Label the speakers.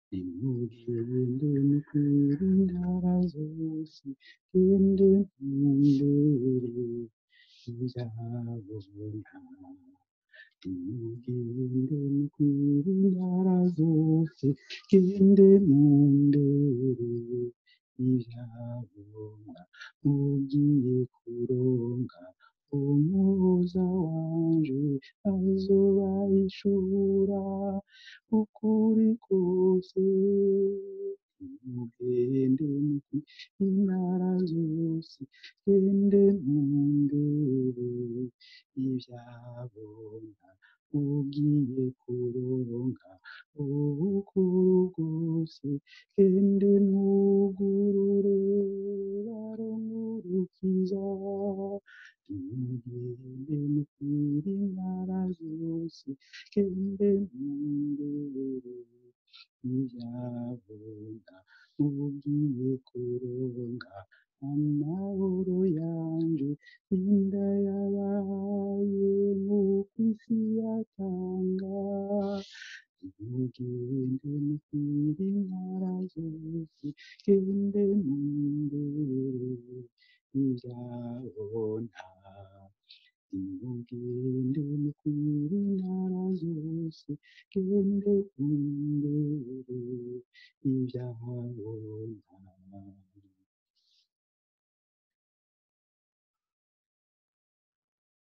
Speaker 1: nimugende mukwire intara zose gende mumbere ibyabona nimugende mukwire intara zose gende mundere ibyabona mugiye kuronka umuhoza wanje azobayishura ukuri kose mugende mukwire intara zose gende mundere ibyabona ugiye kuronka ubukuru bwose gende mwugurure barongurukiza nimugende mukwire intara zose gende mundere ibyabona ugiye kuronka amahoro yanje inda yabaye nk'uko isi yatanga nimugende mukwire intara zose gende mundere ibyabona nimugende mukwire intara zose gende mundere ibyabona